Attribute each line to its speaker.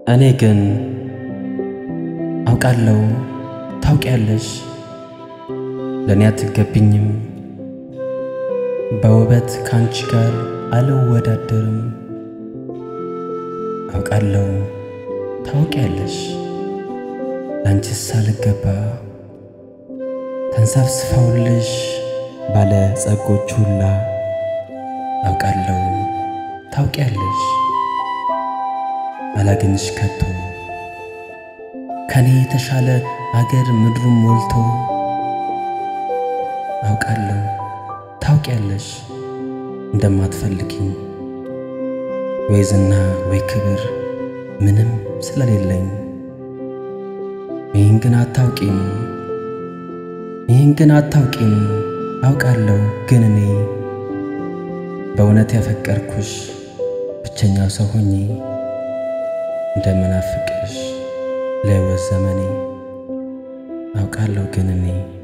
Speaker 1: እኔ ግን አውቃለሁ ታውቂያለሽ፣ ለእኔ አትገቢኝም። በውበት ካንቺ ጋር አልወዳደርም። አውቃለሁ ታውቂያለሽ፣ ላንቺስ አልገባ። ተንሰፍስፈውልሽ ባለ ጸጎች ሁላ አውቃለሁ ታውቂያለሽ፣ አላገኝሽ ከቶ ከኔ የተሻለ አገር ምድሩም ሞልቶ አውቃለሁ ታውቂያለሽ እንደማትፈልጊኝ ወይ ዝና ወይ ክብር ምንም ስለሌለኝ ይህን ግን አታውቂም ይህን ግን አታውቂም አውቃለሁ ግን እኔ በእውነት ያፈቀርኩሽ ብቸኛው ሰው ሆኜ እንደምናፍቅሽ ለሕይወት ዘመኔ አውቃለሁ ግን እኔ